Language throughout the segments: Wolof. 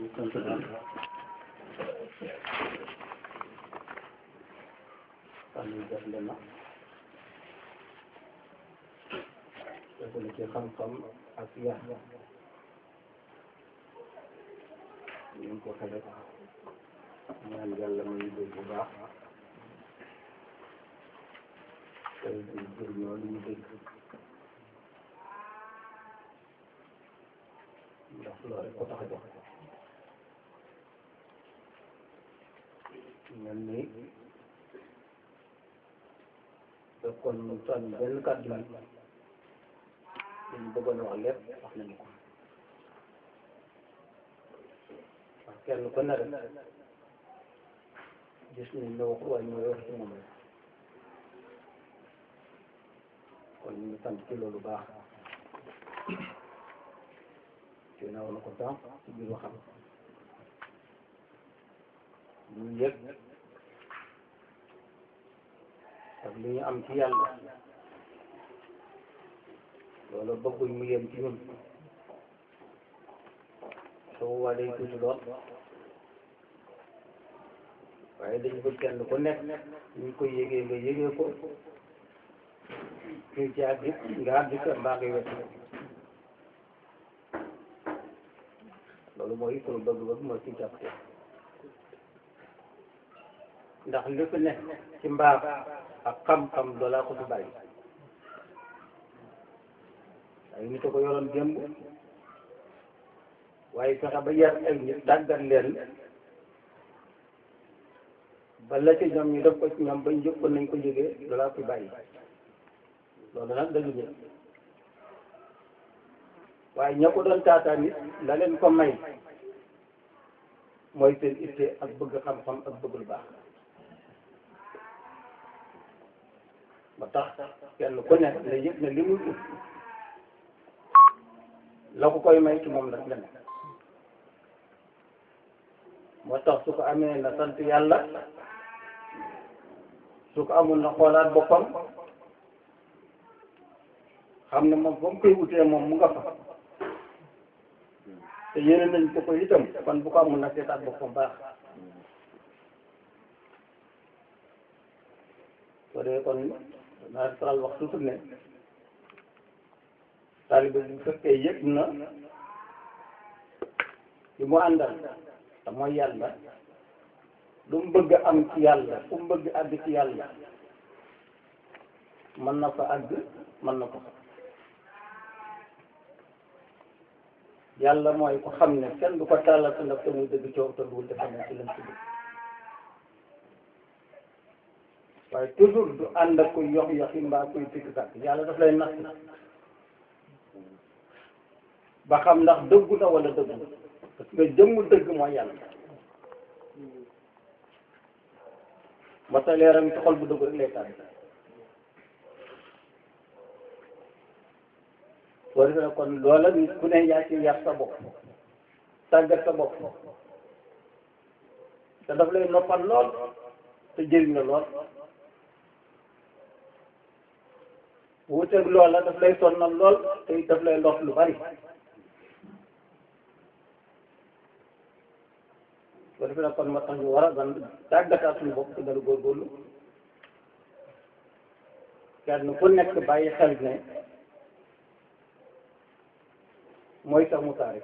sant daal xam ni def le na defal ci xam-xam ak yar ñu ngi ko xele ñaan yàlla may dégg bu baax tey di jëriñoo li ñu dégg ndax loolu rek ko tax a jox mel ni da kon mu tànn benn kàddu yi liñ bëggoon wax lépp wax nañu ko wax kenn ko ne rek gis nañ ne waxu waaye ñooy wax ci moom rek kon ñu ngi sant ci loolu baax ci na wala ko sànq ci biir waxam ñu yëg ak li ñu am ci yàlla loolu bëgguñ mu yem ci ñun soo waa day tuuti lool waaye dañu bëgg kenn ku nekk ñu koy yégee nga yégee ko ñu ci àgg nga àgg sa mbaa ngay wet loolu mooy sunu bëgg-bëgg mooy ci jàpp ndax li fi ne ci mbaax ak xam-xam doolaa ko fi bàyyi ay nit a ko yoroon démb waaye fexe ba yar ay nit tàggat leen ba la ci ñoom ñu def ko ci ñoom bañ jóg ko nañ ko jógee doolaa fi bàyyi loolu nag dañu ñëw waaye ña ko doon taataan nit la leen ko may mooy seen itte ak bëgg xam-xam ak bëgg lu baax ba tax kenn ku nekk la yëg ne li muy ut la ko koy may ci moom nag la nekk moo tax su ko amee na sant yàlla su ko amul na xoolaat boppam xam ne moom ba mu koy wutee moom mu nga fa te yéene nañ ko ko itam kon bu ko amul na seetaat boppam baax soo dee kon naa faral wax toujours ne taalibe bu fekkee yëg na li mu àndal te mooy yàlla lu mu bëgg am ci yàlla fu mu bëgg àgg ci yàlla mën na ko àgg mën na ko yàlla mooy ko xam ne kenn du ko tàllal sa ndaf te muy dëgg coow te duwul dafa ne ci lañ ci dëgg waaye toujours du ànd ak koy yox yoxi mbaa koy fikk sàkk yàlla daf lay natt ba xam ndax dëggu na wala dëggu parce que jëmmu dëgg mooy yàlla ba sa leeram ci xol bu dëgg rek lay tànn boo defee kon loola nit ku ne yaa ci yar sa bopp tàggat sa bopp te daf lay noppal lool te jëriñ la lool wuuteeg loola daf lay sonnal lool te daf lay ndox lu bari boo defee nag kon moo tax ñu war a gan tàggataat suñu bopp te gën a góorgóorlu kenn ku nekk bàyyi xel ne mooy sax mu taarif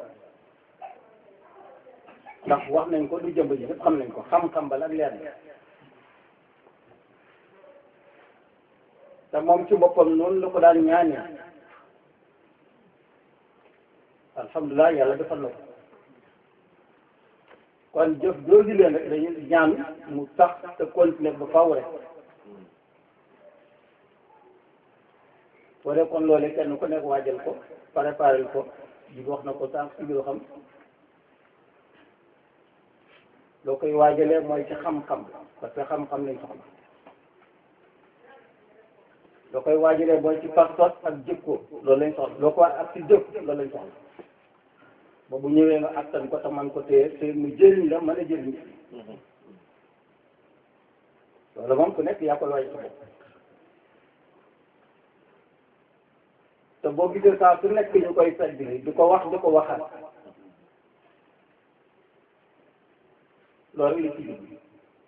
ndax wax nañ ko du jëmb ji ñëpp xam nañ ko xam-xam bala ak leer na te moom ci boppam noonu la ko daan ñaanee alhamdulilah yàlla defal na ko kon jëf jooju leen rek dañuy ñaan mu sax te continuer ba faaw rek boo dee kon loolee kenn ku nekk waajal ko préparé ko di wax na ko sànq ci biir xam loo koy waajalee mooy ci xam-xam parce que xam-xam lañ soxla loo koy waajalee mooy ci pas-pas ak jikko loolu lañ soxla loo ko ak ci jëf loolu lañ soxla ba bu ñëwee nga attan ko te man ko téye te mu jëriñ la mën a jëriñ loolu moom ku nekk yaa koy waaj sa bopp te boo gisee saa su nekk ñu koy fedd di ko wax di ko waxaat loolu li ci jublu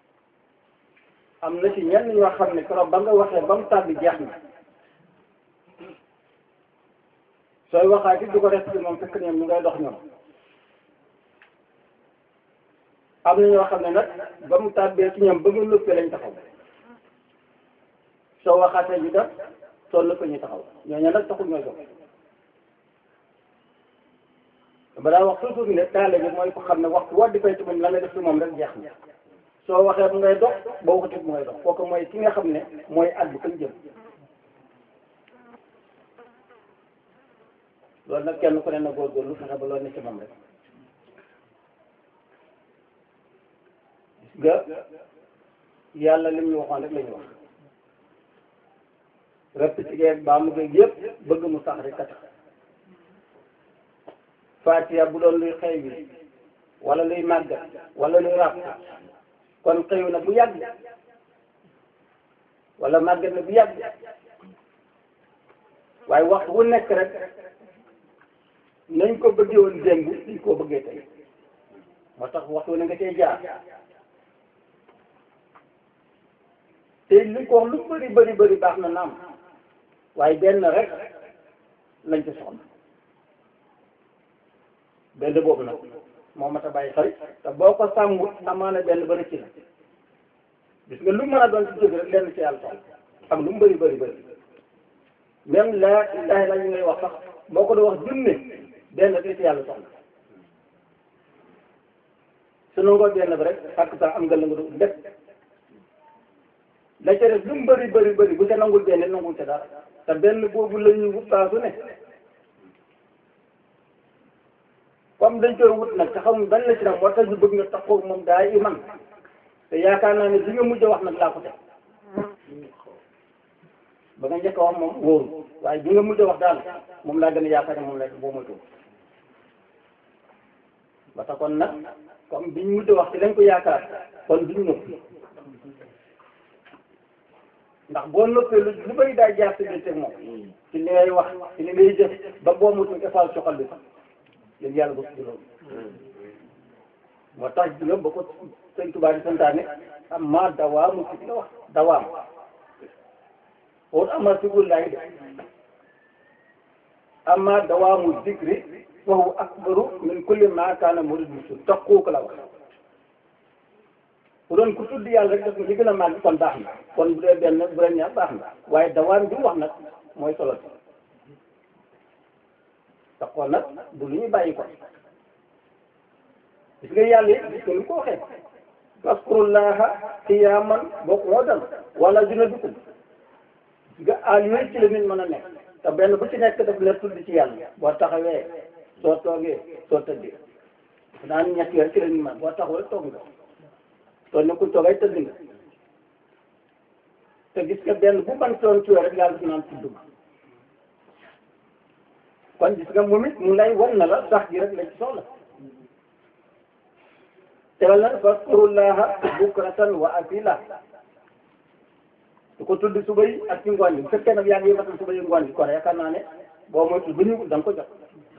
am na ci ñenn ñoo xam ne keroog ba nga waxee ba mu tàbbi jeex na sooy waxaat it du ko def ci moom fekk ñoom ñu ngay dox ñoom am na ñoo xam ne nag ba mu tàbbee ci ñoom ba nga nëppee lañ taxaw soo waxaatee ñu def soo nëppee ñu taxaw ñooñu nag taxul ñooy dox ba daa wax toujours ne taale bi mooy ko xam ne waxtu woo di fay ci moom la nga def ci moom rek jeex na soo waxee mu ngay dox boo waxatee mu ngay dox kooku mooy ki nga xam ne mooy àgg fañ jëm loolu nag kenn ku ne na góorgóorlu fexe ba loolu ne ci moom rek gis nga yàlla lim ñu waxoon rek la ñu wax répété ba mu géeg yëpp bëgg mu sax rek a tax Fatiha bu doon luy xëy bi wala luy màggat wala luy ràpp kon xëyu na bu yàgg wala màggat na bu yàgg waaye waxtu wu nekk rek nañ ko bëggee woon démb dañ koo bëggee tey moo tax waxtu wu ne nga cee jaar te li ko wax lu bëri bëri bëri baax na naam waaye benn rek lañ ci soxla benn boobu nag moo mat a bàyyi xel te boo ko sàmmut amaana benn ba rëcc na gis nga lu mën a doon ci jóg rek lenn ci yàlla soxla ak lu mu bëri bëri bëri même laa ilaaha illa ñu ngay wax sax boo ko doon wax junne benn rek ci yàlla soxla su nangoo benn bi rek fàkk sax am nga la nga doon lépp la ca def lu mu bëri bëri bëri bu ca nangul benn nangul ca dara te benn boobu la ñuy wut saa su ne comme dañ koy wut nag te xamul ban la ci nag moo tax ñu bëgg nga taxaw moom daa iman te yaakaar naa ne li nga mujj a wax nag laa ko teg ba nga njëkk a wax moom wóoru waaye bi nga mujj a wax daal moom laa gën a yaakaar ne moom la boo moytu ba tax kon nag comme biñ mujj a wax ci lañ ko yaakaar kon duñ noppi ndax boo noppee lu lu bëri daay jaar si biir moom ci li ngay wax ci li ngay jëf ba boo moytu effal soxal bi sax yéen yàlla bokk ci loolu moo tax nga ba ko sëñ Tuubaa di santaane am ma dawaamu ci la wax dawaam wut ama sigul laay de amma dawaamu zikri wa huwa akbaru min kulli ma kaana murid bisu taqu ko la wax bu doon ku tudd yàlla rek def li gën a màgg kon baax na kon bu dee benn bu dee ñaar baax na waaye dawaam bi mu wax nag mooy solo si taqoo nag du lu ñuy bàyyi ko gis nga yàlla it gis nga ni ko waxee faskurullaha qiyaman boo ko dal wala junubikum nga aal yooyu ci la nit mën a nekk te benn bu ci nekk daf la tudd ci yàlla boo taxawee soo toogee soo tëddee naan ñett yooyu ci la nit mën boo taxawee toog nga soo nekkul toogay tëdd nga te gis nga benn bu man toon ci rek yàlla naan tudd ma kon gis nga moom it mu lay wan na la sax gi rek la ci soxla tegal na faskurullaha bukratan wa asila su ko tudd suba yi ak ci ngoon yi bu fekkee nag yaa ngi yëngatal suba yi ngoon yi kon yaakaar naa ne boo moytu bu ñu da nga ko jot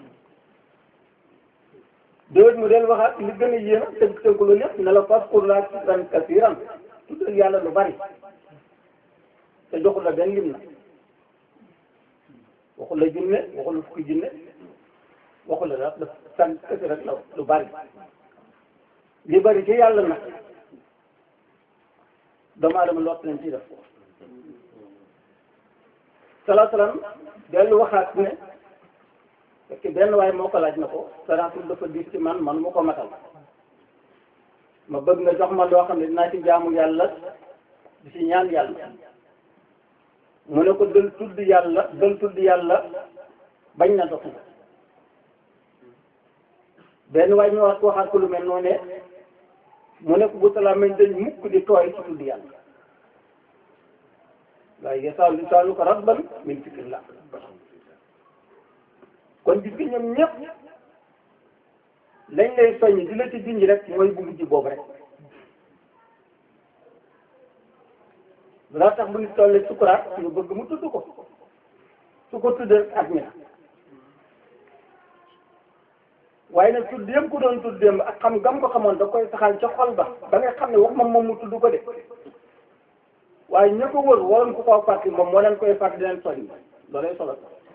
déwét mu del waxaat li gën a yéen a tënk tënk loolu yëpp ne la faskurullaha zikran kasiran tuddal yàlla lu bari te joxul la benn lim na waxul la junne waxul la fukki junne waxul la daf daf san kese rek la lu bari li bari ci yàlla nag doomu aadama lott nañ ci def ko salaa salaam dellu waxaat ne fekk benn waaye moo ko laaj na ko salaatul dafa diis ci man man mu ko matal ma bëgg nga jox ma loo xam ne dinaa ci jaamu yàlla di ci ñaan yàlla mu ne ko dël tudd yàlla dël tudd yàlla bañ na dox nga benn waaye ñu wax ko waxaat ko lu mel noonu ne mu ne ko bu salaam mañ dañ mukk di tooy ci tudd yàlla waaye yasaalu lisaalu ko rabban min fikrillah kon gis nga ñoom ñëpp lañ lay soññ di la ci junj rek mooy bu mujj boobu rek laa tax bu ñu tollee sukuraat ñu bëgg mu tudd ko su ko tuddee ak mi waaye nag tudd yëpp ku doon tudd démb ak xam gam ko xamoon da koy saxal ca xol ba ba nga xam ne wax moom moom mu tudd ko de waaye ña ko wër waroon ko koo fàttali moom moo leen koy fàttali leen soññ loolay solo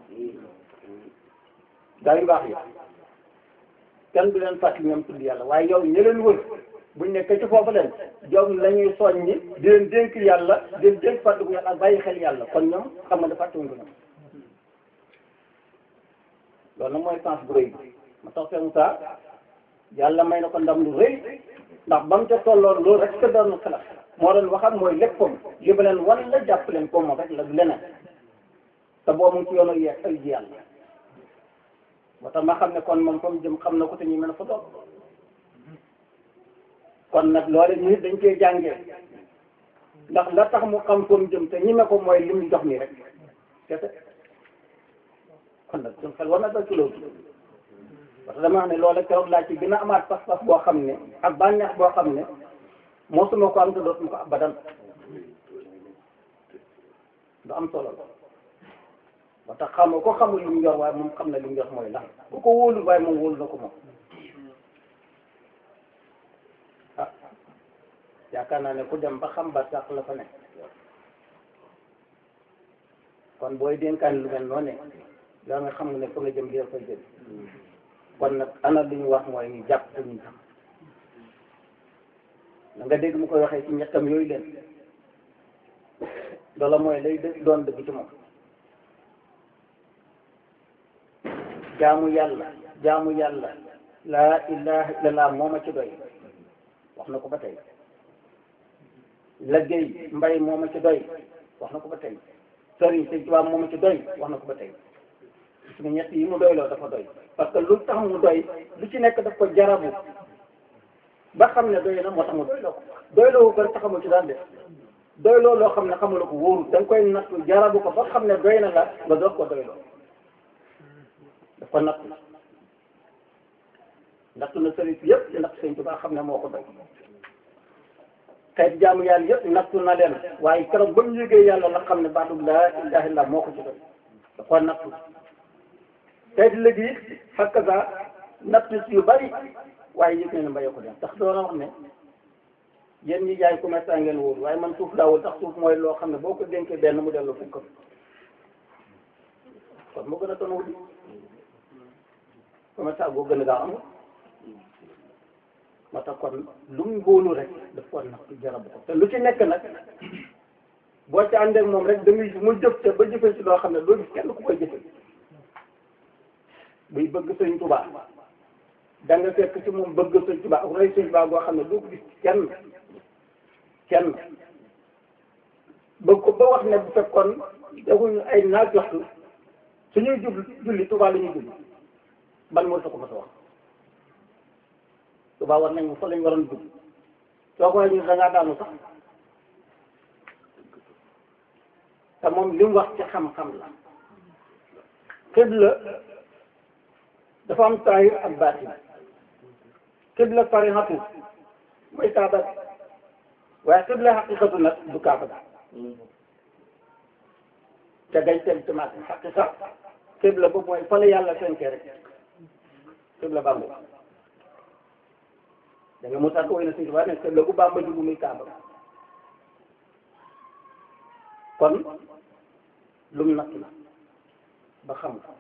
gaa yu baax yi kenn du leen fàttali ñoom tudd yàlla waaye yow ñi leen wër buñ nekk ci foofu leen jom la ñuy soññi di leen dénk yàlla di leen dénk fàttaliku yàlla ak bàyyi xel yàlla kon ñoom xam nga ne fàttaliwuñ ko ñoom loolu nag mooy sens bu rëy bi ma tax fee Moussa yàlla may na ko ndam lu rëy ndax ba mu ca tolloon loolu rek ka doon xalaat moo doon waxam mooy léppam li ba leen wan la jàpp leen ko moom rek la du leneen te boo mu ci yoonu yeeg ay ji yàlla moo tax ma xam ne kon moom fa mu jëm xam na ko te ñu mën a fa doog kon nag loolu nit dañ koy jàngee ndax la tax mu xam fa mu jëm te ñi me ko mooy li mu jox nii rek kese kon nag suñ xel war na dal ci loolu parce que dama wax ne loolu keroog laa ci gën a amaat pas-pas boo xam ne ak bànneex boo xam ne mosuma ko am te dootuma ko abadan du am solo la ba tax xamoo ko xamul li mu yor waaye moom xam na li mu yor mooy lan ku ko wóolu waaye moom wóolu na ko moom ah yaakaar naa ne ku dem ba xam ba sax la fa nekk kon booy dénkaan lu mel noonu ne daa nga xam ne fa nga jëm li fay jëm kon nag ana li ñu wax mooy ñu jàpp te ñu xam na nga dégg mu koy waxee ci ñettam yooyu leen loola mooy lay dë- doon dëgg ci moom jaamu yàlla jaamu yàlla laa ilaha illallah mooma ci doy wax na ko ba tey liggéey mbay mooma ci doy wax na ko ba tey sëriñ sëñ tubaab mooma ci doy wax na ko ba tey gis nga ñett yi mu doyloo dafa doy parce que lu tax mu doy lu ci nekk daf ko jarabu ba xam ne doy na moo tax mu doyloo ko doyloo ko taxamul ci daan def doyloo loo xam ne xamula ko wóorul da nga koy nattu jarabu ko ba xam ne doy na la nga doog ko doyloo daf ko nattu nattu na sëriñ si yëpp nattu sëñ Tuubaa xam ne moo ko doy xeet jaamu yàlla yëpp nattu na leen waaye keroog ba mu yëgee yàlla la xam ne baatu laa ilaaha illallaah moo ko ci doy da ko nattu xeeti léegi it hakaza nattu si yu bari waaye yëg ne mbayee ko dem tax doona wax ne yéen ñi jaay commerçant ngeen wóor waaye man suuf daawul tax suuf mooy loo xam ne boo ko dénkee benn mu dellu fukk kon moo gën a tono di commerçant boo gën a gaaw amul moo tax kon lu mu wóolu rek daf ko nag jarab ko te lu ci nekk nag boo ci àndeek moom rek da ngay mu jëf te ba jëfee ci loo xam ne doo gis kenn ku koy jëfe buy bëgg sëñ Tuubaa da nga fekk ci moom bëgg sëñ Tuubaa ak roy sëñ Tuubaa boo xam ne doo ko gis kenn kenn bëgg ko ba wax ne bu fekkoon defuñu ay naaj waxtu suñuy jub julli Tuubaa la ñuy julli ban moo sa ko ma sa wax Tuubaa war nañ fa lañ waroon jub soo ko waxee ñu da ngaa daanu sax te moom li mu wax ci xam-xam la xibla dafa am taahir ak baatin xibla sarihatu mooy kaaba waaye xibla xaqiqatu nag du kaaba te gañ teg tamit xaqiqa xibla boobu mooy fa la yàlla fenkee rek xibla bàmba da nga Moussa ko woy na suñu tubaab ne xibla bu bàmba jubu muy kaaba kon lum natt la ba xam ko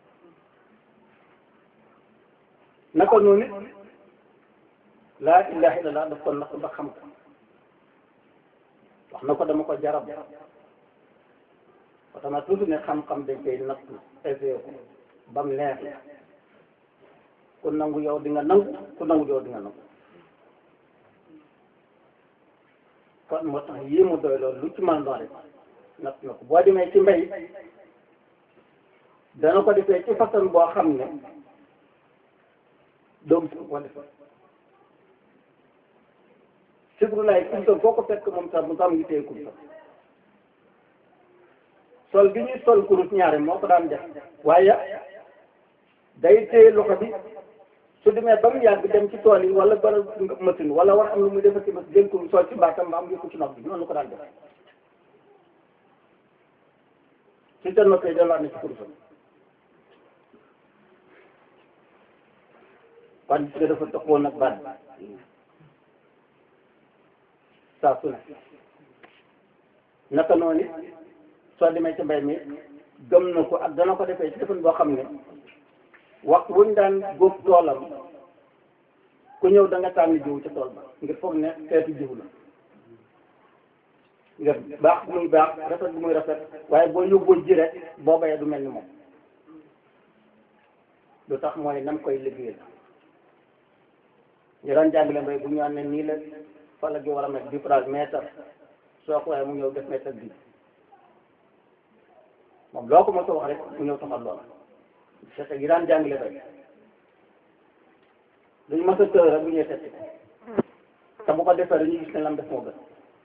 naka noonu it laa ilaha illallah daf ko natt ba xam ko wax na ko dama ko jarab ba tama tuuti ne xam-xam dañ koy nattu essayé ko ba mu leer ku nangu yow di nga nangu ku nangu yow di nga nangu kon moo tax yii mu doy loolu lu ci mën doon rek natt na ko boo demee ci mbay dana ko defee ci façon boo xam ne doom si ko defee sibru laay kumta foo ko fekk moom sax mu sax mu ngi téye kumta sol bi ñuy sol kurus ñaare moo ko daan def waaye day téye loxo bi su demee ba mu yàgg dem ci tool yi wala bara machine wala war am lu muy defar ci machine jël ko sol ci mbaatam ba am yëkku ci nopp bi noonu la ko daan def su ca noppee delluwaat na ci kurusam kon gis nga dafa taxawoon ak baat saa su ne naka noonu it soo demee ci mbay mi gëm na ko ak dana ko defee ci defin boo xam ne waxtu wuñ daan góob toolam ku ñëw da nga tànn jiw ci tool ba ngir foog ne xeetu jiw la ngir baax bu muy baax rafet bu muy rafet waaye boo yóbboo ji rek boo bayee du mel ni moom lu tax mooy nam koy liggéeyal ñu daan jàngale mbay bu ñu ne nii la fala gi war a mel différence mètre soo ko waxee mu ñëw def mètre bi moom loo ko mos a wax rek mu ñëw taxal lool te yi daan jàngale bay duñ mos a tëër rek bu ñëwee testi ko te bu ko defee dañuy gis ne lam def moo gën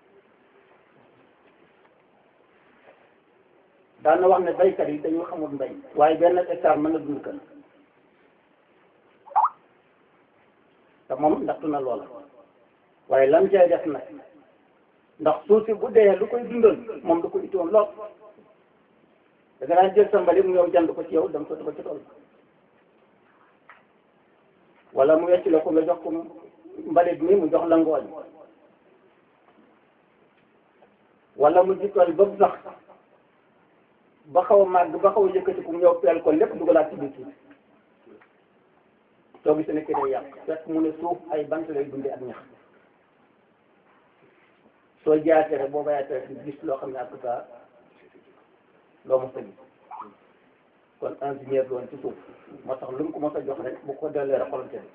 daan na wax ne baykat yi dañu xamul mbay waaye benn hectare mën na dund kër te moom ndaxtu na loola waaye lam cay def nag ndax suuf si bu dee lu koy dundal moom du ko ittoon lool da nga daan jël sa mbalit mu ñëw jënd ko ci yow dem sotti ko ci tool wala mu wecc la ko nga jox ko mbalit mi mu jox la ngooñ wala mu jikkoon ba sax ba xaw a màgg ba xaw a yëkkati ku mu ñëw peel ko lépp dugalaat ci biir suuf soo gisee ne ki day yàq fekk mu ne suuf ay bant lay dundee ak ñax soo jaatee rek boo bayaatee rek gis loo xam ne ak saa loo mos a gis kon ingénieur doon ci suuf moo tax lu mu ko mos a jox rek bu ko dellee rek xolam tëdd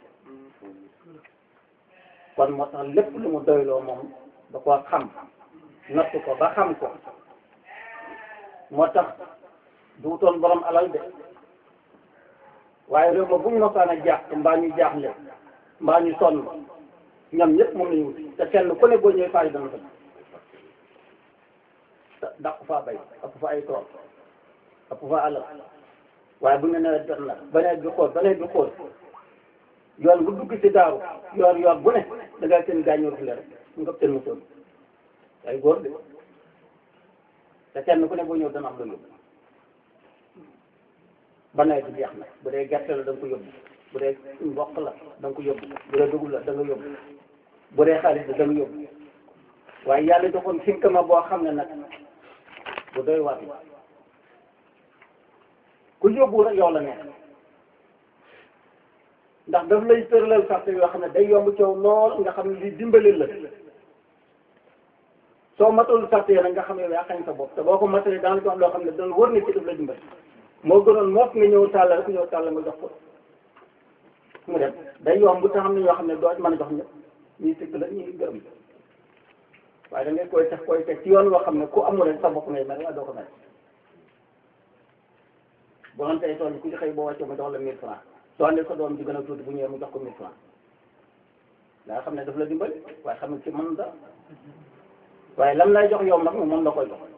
kon moo tax lépp lu mu doyloo moom da koo xam natt ko ba xam ko moo tax duutoon borom alal de waaye réew ma bu ñu mosaan a jaax mbaa ñu jaaxle mbaa ñu sonn ñoom ñëpp moom lañu wuti te kenn ku ne boo ñëwee faa yi dana fa dàq faa bay ëpp fa ay tool ëpp fa alal waaye bu ñu nawet jot na ba nawet bi xool ba nawet bi xool yoon bu dugg ci daaru yoor yoor bu ne da ngay seen gaañoo fi rek nga seen mosoon ay góor de te kenn ku ne boo ñëw dana am lu yóbbu ba nawet bi jeex na bu dee gerte la da nga ko yóbbu bu dee mboq la da nga ko yóbbu bu dee dugub la da nga yóbbu bu dee xaalis la da nga yóbbu waaye yàlla joxoon finkama boo xam ne nag bu doy waar la ku yóbbu rek yow la nekk ndax daf lay tëralal sarte yoo xam ne day yomb coow lool nga xam ne li dimbali la soo matul sarte nag nga xam ne yaa xañ sa bopp te boo ko matalee daan ko wax loo xam ne dana wër ne ci daf la dimbali moo gënoon moos nga ñëw tàll rek ñëw tàll nga jox ko mu dem day yomb te xam ne ñoo xam ne doo mën a jox ñëpp ñuy sikk la ñuy gërëm waaye da ngay koy teg koy teg ci yoon woo xam ne ku amul rek sa bopp ngay mel waaye doo ko mel bu doon tey tool bi ku ci xëy boo wàccee mu jox la mille francs soo andee sa doom ji gën a tuuti bu ñëwee mu jox ko mille francs nga xam ne daf la dimbali waaye xam ne ci mën da waaye lam lay jox yow nag moom moom la koy jox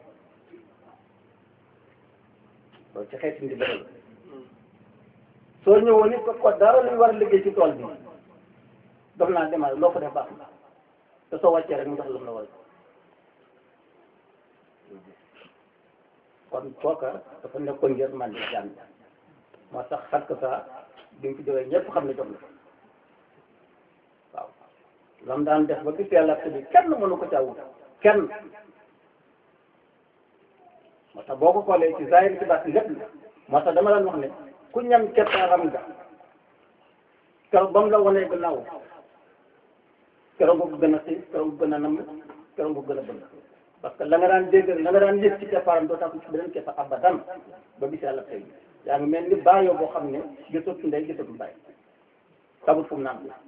loolu ci xeeti ndimbal la soo ñëwoon it ko dara luy war a liggéey ci tool bi daf naa demal loo ko def baax na te soo wàccee rek mu jox lam la war kon kooka dafa nekkoon ngir man di jàmm moo tax xat ko saa bi mu fi jógee ñëpp xam ne jox na waaw lam daan def ba gis yàlla bi kenn mënu ko caa wut kenn moo tax boo ko xoolee ci zahir ci baat lépp la moo tax dama daan wax ne ku ñam keppaaram nga keroog ba mu la wanee gannaaw keroog nga ko gën a xiif keroog nga gën a nam keroog nga ko gën a bëgg parce que la nga daan dégg la nga daan yëg ci keppaaram doo tax ci beneen keppa abadan ba gis yàlla tey yaa ngi mel ni bàyyoo boo xam ne gisatu ndey gisatu bàyyi xamul fu mu naan bi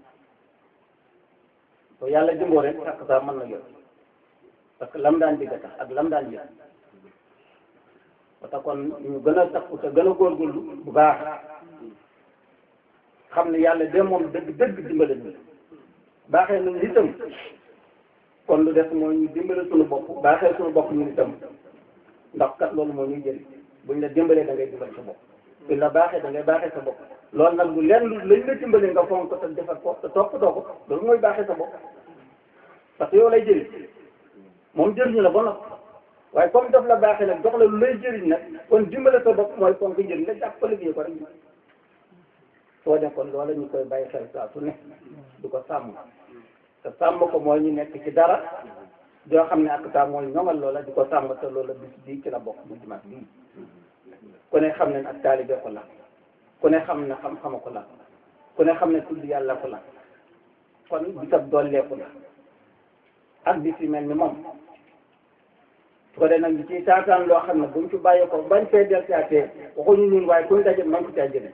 to yàlla jëmboo rek takk saa mën na yor parce que lam daan digga tax ak lam daan yëg ba tax kon ñu gën a takku te gën a góorgóorlu bu baax xam ne yàlla de moom dëgg dëgg dimbale ñu baaxee nañu itam kon lu def mooy ñu dimbale suñu bopp baaxee suñu bopp ñu itam ndax kat loolu moo ñuy jëriñ buñ la dimbalee da ngay dimbale sa bopp buñ la baaxee da ngay baaxee sa bopp loolu nag lu leen lu lañ la dimbalee nga fonk ko te defal ko te toppatoo ko loolu mooy baaxee sa bopp parce que yow lay jëriñ moom jëriñu la ba noppi waaye comme daf la baaxee nag jox la lu lay jëriñ nag kon dimbale sa bopp mooy fonk njëriñ nga jàppale bi ko rek soo nekkoon loola ñu koy bàyyi xel saa su ne du ko sàmm te sàmm ko mooy ñu nekk ci dara joo xam ne ak saa mooy ñoŋal loola di ko sàmm te loola bis bii ci la bokk bu dimanche bii ku ne xam ne ak taalibe ko la ku ne xam ne xam-xama ko la ku ne xam ne tudd yàlla ko la kon bisab dolleeku la ak bis yi mel ni moom su ko dee nag ñu ciy taataan loo xam ne buñ ci bàyyi ko bañ fee del caatee waxuñu ñun waaye kuñ daje man ko caa jëlee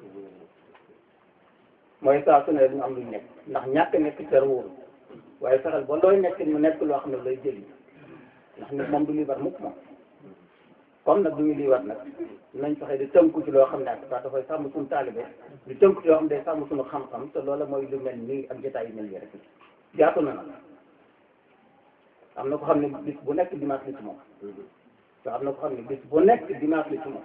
mooy saa su ne ñu am luñ nekk ndax ñàkk nekk ter wóoru waaye fexeel ba looy nekk mu nekk loo xam ne lay jëli ndax nit moom du liibar mukk moom comme nag du ñu liibar nag nañ fexe di tënku ci loo xam ne ak saa dafay sàmm suñu taalibe di tënku ci loo xam ne day sàmm suñu xam-xam te loola mooy lu mel nii ak jotaay yu mel nii rek jaatu na nag am na ko xam ne bis bu nekk dimanche la ci moom te am na ko xam ne bis bu nekk dimanche la ci moom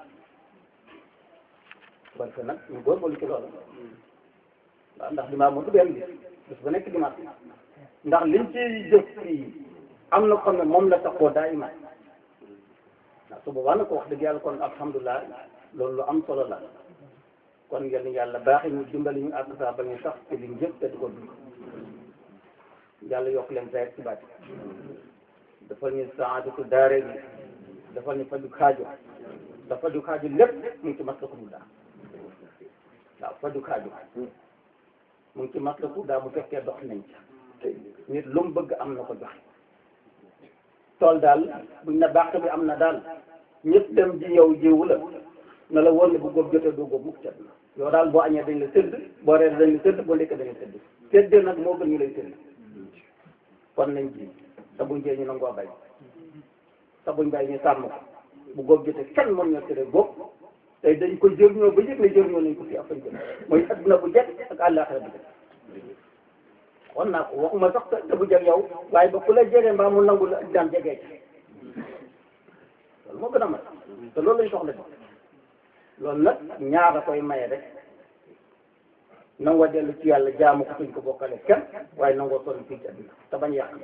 parce que nag ñu góorgóorlu ci loolu waaw ndax dimanche moom du benn bis bis bu nekk dimanche ndax liñ ci jëf fii am na ko xam ne moom la taxoo daa iman ndax su boobaa nag ko wax dëgg yàlla kon alhamdulilah loolu lu am solo la kon yal yàlla baaxee ñu dimbali ñu àgg saa ba ñu sax ci liñ jëf te di ko dund yàlla yokk leen saa ci baati dafa ñu saadatu daare bi dafa ñu faju xaajo dafa faju xaajo lépp mu ngi ci maslaku bu daa waaw faju xaajo mu ngi ci maslaku daa bu fekkee dox nañ ca nit lu mu bëgg am na ko joxe tool daal buñ na bàq bi am na daal ñëpp dem ji yow jiwu la na la wóor ne bu góob jotee doo góob mukk cat na yow daal boo añee dañ la tëdd boo reer dañ la tëdd boo ndékkee dañ la tëdd tëdd nag moo gën ñu lay tëdd kon nañ ji te buñ jee ñu nangoo bay te buñ bay ñu sàmm ko bu góob jotee kenn mën ñoo tere góob tey dañ ko jëriñoo ba yëg ne jëriñoo nañ ko fi ak fañ jëm mooy adduna bu jekk ak àllaaxira bu jekk wan naa ko waxuma sax te bu jeg yow waaye ba ku la jege mbaa mu nangu la daan jegee ci loolu moo gën a mat te loolu lañ soxla ci loolu nag ñaar a koy maye rek nangoo dellu ci yàlla jaamu ko suñ ko bokkale kenn waaye nangoo sonn fii ci àdduna te bañ yàq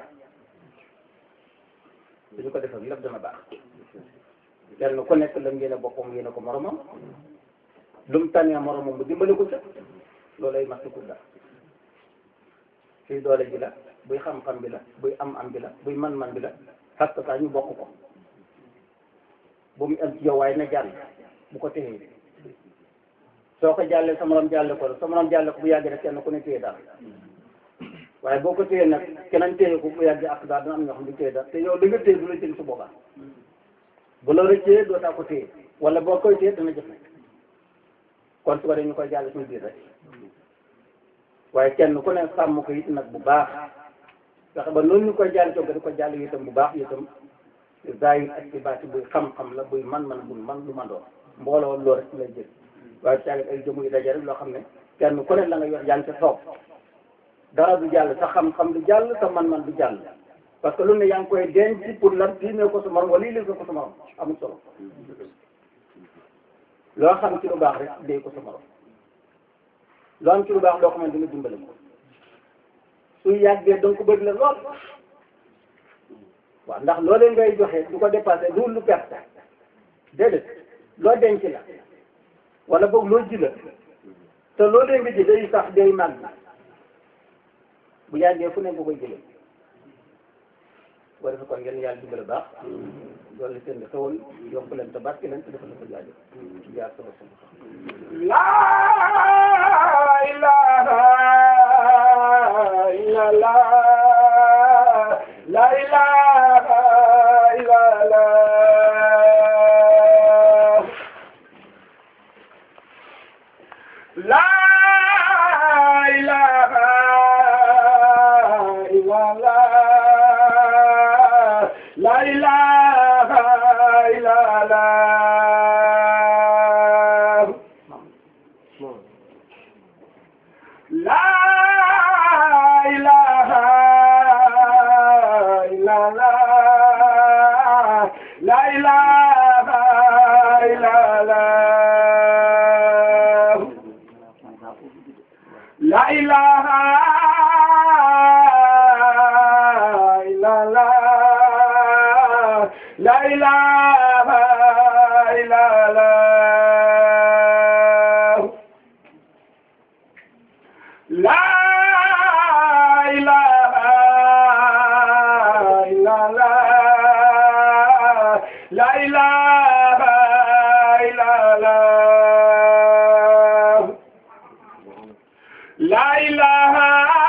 suñu ko defee lépp dana baax kenn ku nekk lam yéene boppam yéene ko moromam lu mu tànnee moromam mu dimbali ko ca loolay mat ko dara fii doole ji la buy xam-xam bi la buy am-am bi la buy man-man bi la parce que saa ñu bokk ko bu mu am ci yow waaye na jàll bu ko téye soo ko jàllee sa morom jàlle ko sa morom jàlle ko bu yàggee rek kenn ku ne téye dara waaye boo ko téye nag keneen téye ko bu yàggee ak daal dina am ñoo xam ne téye dara te yow li nga téye du la jël su boobaa bu la rëccee doo taa ko téye wala boo koy téye dana jëf kon su ko dee ñu koy jàll suñu biir rek waaye kenn ku ne sàmm ko it nag bu baax fexe ba noonu ñu koy jàll cooga di ko jàll itam bu baax itam zahir ak ci baati buy xam-xam la buy man-man buy man lu man doon mbooloo loolu rek lay jël waaye caagit ay jëmu yu daje rek loo xam ne kenn ku ne la nga yor yaa ngi ca toog dara du jàll sa xam-xam du jàll sa man-man du jàll parce que lu ne yaa ngi koy denc pour lan diine ko sa morom wala lii ko sa morom amul solo loo xam ci lu baax rek dee ko sa morom loo am ci lu baax loo xamante ni dimbale ko su yàggee donc ko bëgg la lool waaw ndax loolee ngay joxe du ko dépassé du lu perte déedéet loo denc la wala boog loo ji la te loolee nga ji day sax day màgg bu yàggee fu ne nga koy jëlee boo defee kon ngeen yàlla dimbale baax loolu seen di xewal yokk leen te barke leen te defal la ko jaajëf jaar sama sama La ilaha illallah La ilaha illallah La ilaha illallah La ilaha illallah La ilaha illallah La ilaha illallah La ilaha illallah La ilaha illallah La ilaha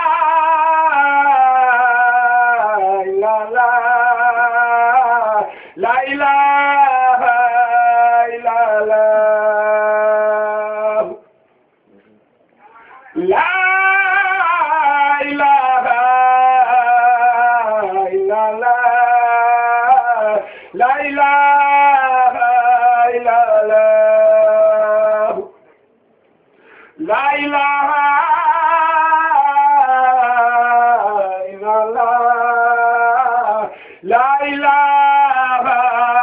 illallah. La ilaha illallah. La ilaha illallah. La ilaha illallah. La ilaha illallah. La ilaha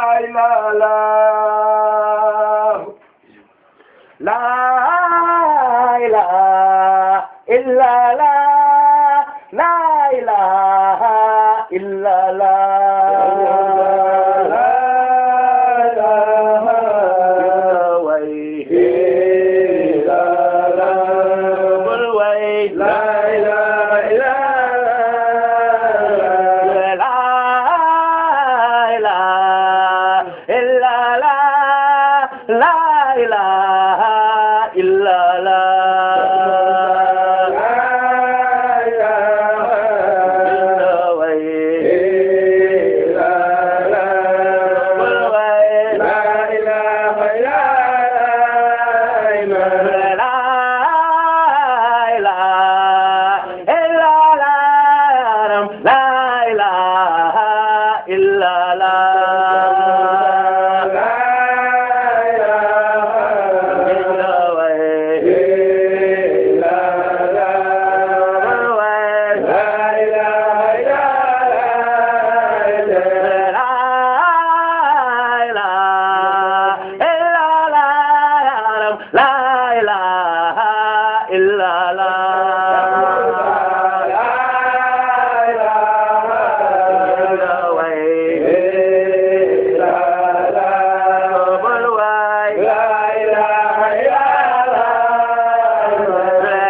illallah. La ilaha illallah. La ilaha illallah. Way.